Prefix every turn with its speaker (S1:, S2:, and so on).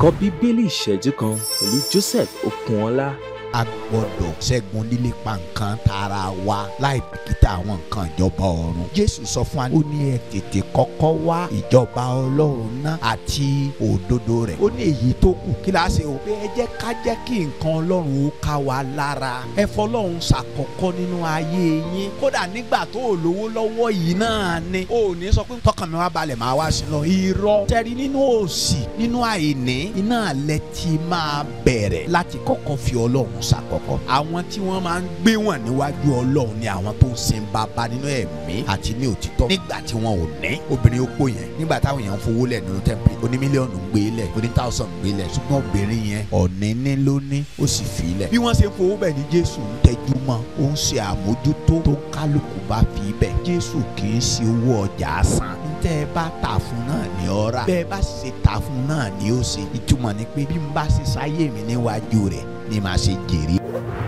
S1: ẹ̀kọ́ bíbélì ìṣẹ́jú kan pẹ̀lú Joseph Okunọlá.
S2: a gbọ́dọ̀ ṣẹ́gun lílépa nǹkan tara wa láì bìkítà àwọn nǹkan ìjọba ọ̀run. jésù sọ fún wa ó ní ẹ tètè kọ́kọ́ wá ìjọba ọlọ́run náà àti òdodo rẹ̀. ó ní èyí tó kù kí la ṣe o. pé ẹ jẹ́ ká jẹ́ kí nǹkan ọlọ́run ó ká wa lára. ẹ fọlọ́run ṣàkọ́kọ́ nínú ayé yín. kódà nígbà tó o lówó lọ́wọ́ yìí náà ni. o ò ní sọ pé tọkàn mi wá balẹ̀ máa wá sí lọ. irọ́ tẹ́rí nínú òṣì nínú àìní iná alẹ́ ti máa bẹ̀rẹ̀ láti kọ́kọ́ fi ọlọ́run ṣàkọ́kọ́. àwọn tí wọ́n máa ń gbé wọn níwájú ọlọ́run ni àwọn tó ń sin bàbá nínú ẹ̀mí àti ní òtítọ́. nígbà tí wọn ò ní obìnrin opó yẹn nígbà táwọn èèyàn ń fowó lẹ̀ nínú tẹ́ḿpìlì oní mílíọ̀nù ń gbé lẹ̀ oní táwùsàn ń gbé lẹ̀ ṣùgbọ́n obìnrin yẹn ọ̀ní ní ló ní ó sì fi lẹ̀. bí wọ́n ṣe ń fowó bẹ̀ ni jésù ń tẹ́jú mọ́ ó ń ṣe àmójútó tó kálukú bá fi bẹ̀. jésù kì í ṣe owó ọjà san tẹ́ ẹ bá tà fún náà ní ọ̀rá bẹ́ẹ̀ bá ṣe tà fún náà ní ó ṣe ìtumọ̀ ni pé bí n bá ṣe sáyé mi níwájú rẹ̀ ni màá ṣe jèrè.